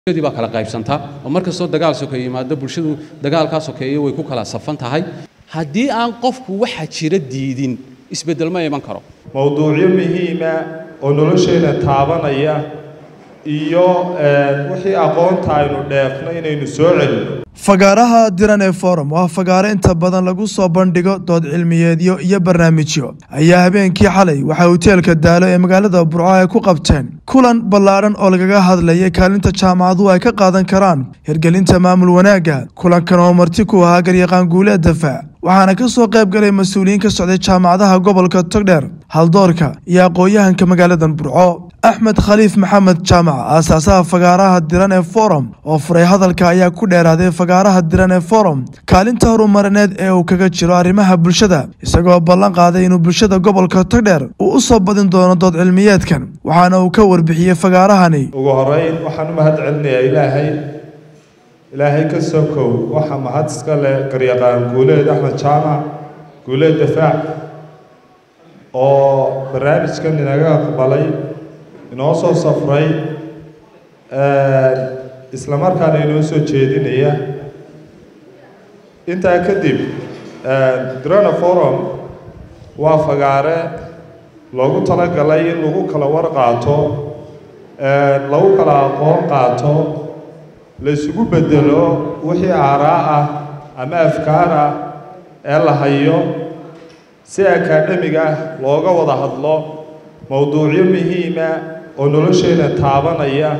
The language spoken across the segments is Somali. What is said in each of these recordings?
bulshadii baa kala qaybsantaa oo mar kastoo dagaal sokeeye yimaado bulshadu dagaalkaa sokeeye way ku kala safan tahay haddii aan qofku waxa jira diidin isbeddel ma iman karo mowduucyo muhiima oo nolosheenna taabanaya iyo wixii aqoonta aynu dheefno inaynu soo celino fagaaraha diran ee forum waa fagaaro inta badan lagu soo bandhigo dood cilmiyeedyo iyo barnaamijyo ayaa habeenkii xalay waxaa hoteelka daalo ee magaalada burco ay ku qabteen kulan ballaadhan oo lagaga hadlayay kaalinta jaamacaduhu ay ka qaadan karaan hirgelinta maamul wanaagga kulankan oo marti ku ahaa garyaqaan guuleed dafaac waxaana ka soo qayb galay mas-uuliyiin ka socday jaamacadaha gobolka togdheer haldoorka iyo aqoon-yahanka magaaladan burco axmed khaliif maxamed jaamac aasaasaha fagaaraha diran ee forum oo furay hadalka ayaa ku dheeraaday fagaaraha diran ee forum kaalinta horumarineed ee uu kaga jiro arrimaha bulshada isagoo ballan qaaday inuu bulshada gobolka togdheer uu u soo badin doono dood cilmiyeedkan waxaana uu ka warbixiyey fagaarahani ugu horeyn waxaan u mahad celinayaa ilaahay ilaahay ka soo kow waxaa mahad iska leh garyaqaan guuleed axmed jaamac guuleed dafaac oo barnaamijkan inaga aqbalay inoo soo safray isla markaana inoo soo jeedinaya intaa kadib drona forum waa fagaare loogu talagalay in lagu kala war qaato lagu kala aqoon qaato la isugu bedelo wixii aaraa ah ama afkaar ah ee la hayo si akaadhemig ah looga wada hadlo mowduucyo muhiima oo nolosheenna taabanaya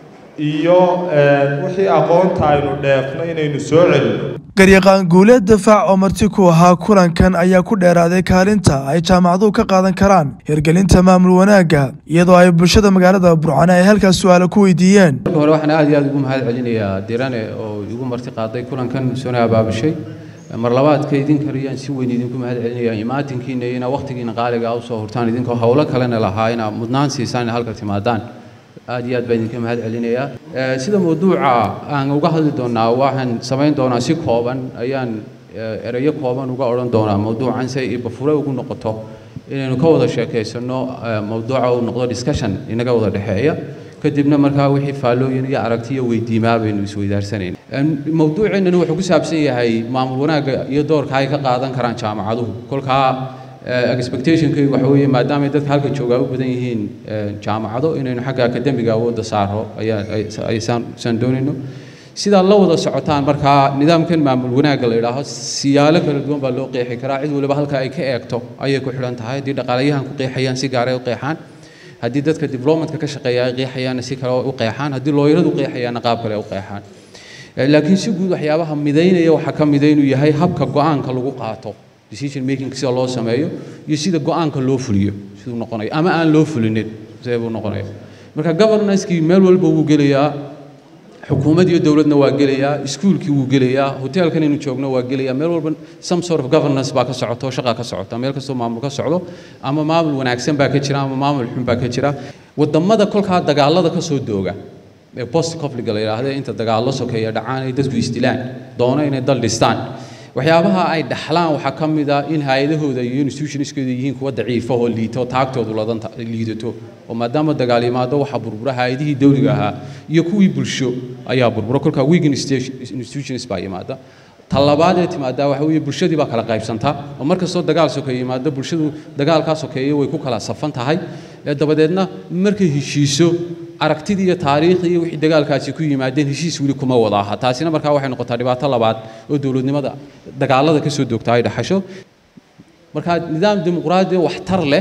iyo wixii aqoonta aynu dheefno inaynu soo celino garyaqaan guuleed dafaac oo marti ku ahaa kulankan ayaa ku dheeraaday kaalinta ay jaamacaduhu ka qaadan karaan hirgelinta maamul wanaagga iyadoo ay bulshada magaalada burcane ay halkaas su-aalo ku weydiiyeen marka hore waxaan aad iyo aad ugu mahad celinayaa dirane oo igu marti qaaday kulankan soona abaabushay mar labaadka idin kariyaan si weyn idinku mahad celinaya imaatinkiina iyo inaa waqtigiina qaaliga u soo hurtaan idinkoo howlo kalena lahaa inaa mudnaan siisaan in halka timaadaan aad iyo aad baan idinka mahad celinayaa sida mawduuca aan uga hadli doonaa waxaan samayn doonaa si kooban ayaan ereyo kooban uga odhan doonaa mawduucan si ay bafure ugu noqoto inaynu ka wada sheekaysano mawduuca uu noqdo discussion inaga wada dhexeeya kadibna markaa wixii faallooyin iyo aragti iyo weydiimaa baynu isweydaarsanayna mawduuceennani wuxuu ku saabsan yahay maamul wanaagga iyo doorka ay ka qaadan karaan jaamacaduhu kolkaa expectationkaygu waxa weeye maadaamay dadka halka joogaa u badan yihiin jaamacado inaynu xagga akademiga awoodda saaro ayaan doonayno sidaa la wada socotaan markaa nidaamkan maamul wanaagga la idhaaho siyaalo kala duwan baa loo qeexi karaa cid waliba halka ay ka eegto ayay ku xidhan tahay haddii dhaqaalayahan ku qeexayaan si gaaray u qeexaan haddii dadka developmentka ka shaqeeya ay qeexayaanna si kale u qeexaan haddii looyaradu qeexayaanna qaab kale u qeexaan laakiin si guud waxyaabaha midaynaya waxaa ka mida inuu yahay habka go-aanka lagu qaato decision making sida loo sameeyo iyo sida go-aanka loo fuliyo siduu noqonayo ama aan loo fulinin sidee buu noqonaya marka governancekii meel walba wuu gelayaa xukuumad iyo dowladna waa gelayaa iskuulkii wuu gelayaa hoteelkan inuu joogno waa gelayaa meel walba some sort of governance baa ka socoto shaqa ka socota meel kastoo maamul ka socdo ama maamul wanaagsan baa ka jira ama maamul xun baa ka jira wadamada kolkaa dagaalada ka soo dooga ee post conflict la yidhaahdo inta dagaallo sokeeya dhacaan ay dadku isdilaan doono inay dal dhistaan waxyaabaha ay dhaxlaan waxaa ka mid ah in hay-adahooda iyo institutionskooda yihiin kuwa daciifa oo liito taagtoodu ladanta liidato oo maadaama dagaal yimaado waxaa burbura hay-adihii dowliga ahaa iyo kuwii bulsho ayaa burbura kolkaa weak institutions baa yimaada ta labaad ee timaadaa waxa weeye bulshadii baa kala qaybsantaa oo mar kastoo dagaal sokeeye yimaado bulshadu dagaalkaa sokeeye way ku kala safan tahay dabadeedna markay heshiiso aragtidii iyo taariikhdii iyo wixii dagaalkaasi ku yimaadeen heshiis weli kuma wada aha taasina markaa waxay noqotaa dhibaato labaad oo dowladnimada dagaalada ka soo doogta ay dhaxasho markaa nidaam dimuqraadi waxtar leh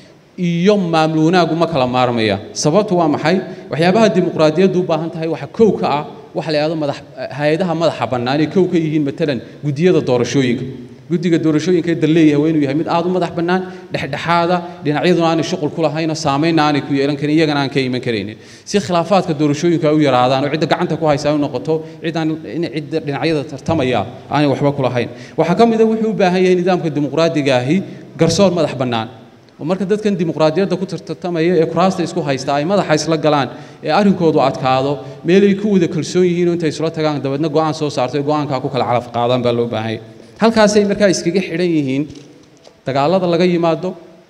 iyo maamul wanaagu ma kala maarmaya sababtu waa maxay waxyaabaha dimuqraadiyaddu u baahan tahay waxa kow ka ah waxa la yidhahdo madax hay-adaha madaxa bannaan ee kow ka yihiin matalan guddiyada doorashooyinka guddiga doorashooyinka ee dal leeyahay waa inuu yahay mid aad u madax bannaan dhexdhexaada dhinacyaduna aanay shuqul ku lahaynoo saamaynna aanay ku yeelan karin iyagana aan ka iman karaynin si khilaafaadka doorashooyinka ay u yaraadaan oo cidda gacanta ku haysa ay u noqoto ciddaan cidda dhinacyada tartamaya aanay waxba ku lahayn waxaa ka mida wuxuu u baahan yahay nidaamka dimuqraadiga ahi garsoor madax bannaan oo marka dadkan dimuqraadiyadda ku tartamaya ee kuraasta isku haysta ay madaxa isla galaan ee arrinkoodu adkaado meelay ku wada kalsoon yihiin oo intay isla tagaan dabeedna go-aan soo saarto ee go-aankaa ku kala calaf qaadaan baa loo baahan yahay halkaasay markaa iskaga xidhan yihiin dagaalada laga yimaado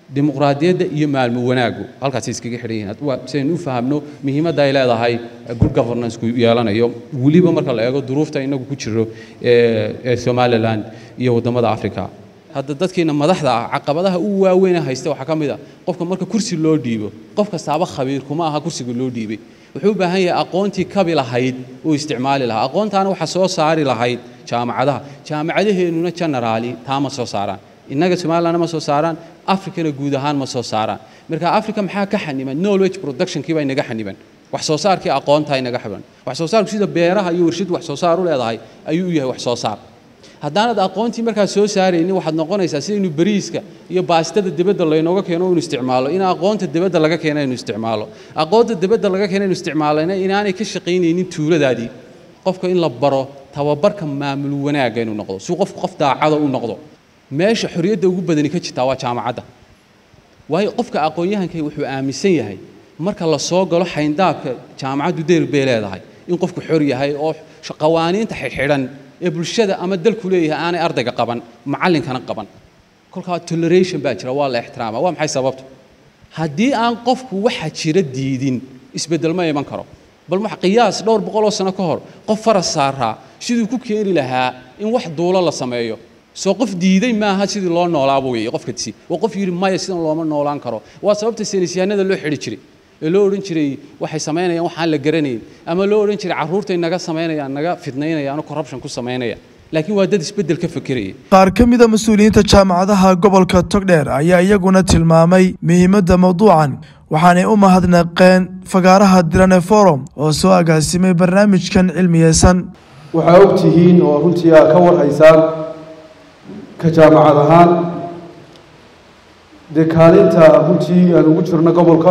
dimuqraadiyadda iyo maalmo wanaagu halkaasay iskaga xidhan yihiin sidaynu u fahamno muhiimadda ay leedahay good governance-ku yeelanayo weliba marka la eego duruufta inagu ku jiro ee somaliland iyo waddamada africa hadda dadkiina madaxda ah caqabadaha u waaweyn haysta waxaa ka mid a qofka marka kursi loo dhiibo qof kastaaba khabiir kuma aha kursiga loo dhiibay wuxuu u baahan yahay aqoontii kabi lahayd uu isticmaali lahaa aqoontaana waxaa soo saari lahayd jaamacadaha jaamacadaheennuna generaali taa ma soo saaraan innaga somalilandna ma soo saaraan africana guud ahaan ma soo saaraan marka africa maxaa ka xaniban knowledge productionkii baa inaga xaniban wax soo saarkii aqoontaa inaga xaniban wax soo saarku sida beeraha iyo warshadu wax soo saar u leedahay ayuu u yahay wax soo saar haddaanad aqoontii markaa soo saaraynin waxaad noqonaysaa sidaynu bariiska iyo baastada dibadda laynooga keeno inu isticmaalo in aqoonta dibadda laga keena inu isticmaalo aqoonta dibadda laga keena inu isticmaalana inaanay ka shaqaynaynin tuuladaadii qofka in la baro tababarka maamul wanaagga inuu noqdo si qofku qof daacada u noqdo meesha xorriyadda ugu badani ka jirtaa waa jaamacadda waayo qofka aqoon-yahanka wuxuu aaminsan yahay marka la soo galo xayndaabka jaamacaddu deyr bay leedahay in qofku xor yahay oo qawaaniinta xidhxidhan ee bulshada ama dalku leeyahay aanay ardayga qaban macallinkana qaban kolkaa toleration baa jira waa la ixtiraama waa maxay sababtu haddii aan qofku waxa jira diidin isbeddel ma iman karo bal wax qiyaas dhowr boqol oo sano ka hor qof faras saaraa siduu ku keeni lahaa in wax duulo la sameeyo soo qof diiday maaha sidii loo noolaaba weeye qofkasi waa qof yidhi maya sidan looma noolaan karo waa sababta saynisyahanada loo xidhi jiray ee loo odhan jiray waxay samaynayaan waxaan la garanayn ama loo odhan jiray carruurtay naga samaynayaan naga fidnaynayaan oo corruption ku samaynaya laakiin waa dad isbeddel ka fekeraya qaar ka mida mas-uuliyiinta jaamacadaha gobolka togdheer ayaa iyaguna tilmaamay muhiimadda mawduucan waxaanay u mahadnaqeen fagaaraha dirane forum oo soo agaasimay barnaamijkan cilmiyeysan waxaa og tihiin oo runtii aa ka warhaysaan ka jaamacad ahaan dee kaalinta runtii aan ugu jirno gobolka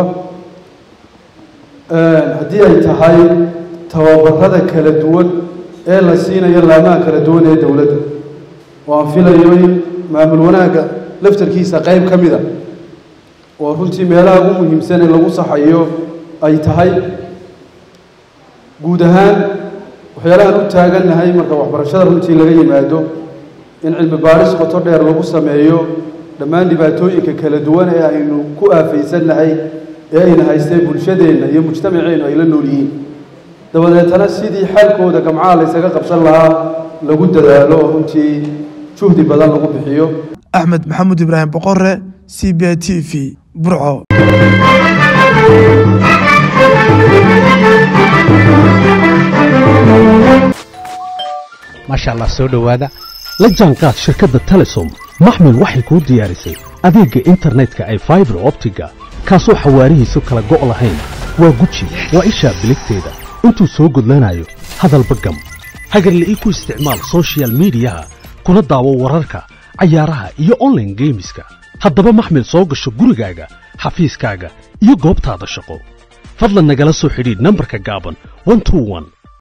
haddii ay tahay tababarada kala duwan ee la siinayo laamaha kala duwan ee dowladda oo aan filayo in maamul wanaagga laftarkiisa qayb ka mid a oo runtii meelaha ugu muhiimsan ee lagu saxayo ay tahay guud ahaan waxyaalahaan u taagannahay marka waxbarashada runtii laga yimaado in cilmi baaris qoto dheer lagu sameeyo dhammaan dhibaatooyinka kala duwan ee aynu ku aafaysannahay ee ayna haystee bulshadeenna iyo mujtamaceennu ay la nool yihiin dabadeetana sidii xalkooda gamcaha laysaga qabsan lahaa lagu dadaalo oo runtii juhdi badan lagu bixiyo axmed maxamuud ibraahim boqore c b t v burco maasha allah soo dhowaada la jaanqaad shirkadda telesom maxmil waxay kuu diyaarisay adeegga internetka ay faibar optiga kaasoo xawaarihiisu kala go' lahayn waa guji waa ishaa biligteeda intuu soo gudlanayo hadalba gam hagarle ii ku isticmaal sochial midiyaha kuna daawo wararka cayaaraha iyo onlaine geemiska haddaba maxmil soo gasho gurigaaga xafiiskaaga iyo goobtaada shaqo fadlan nagala soo xidhiidh nambarka gaaban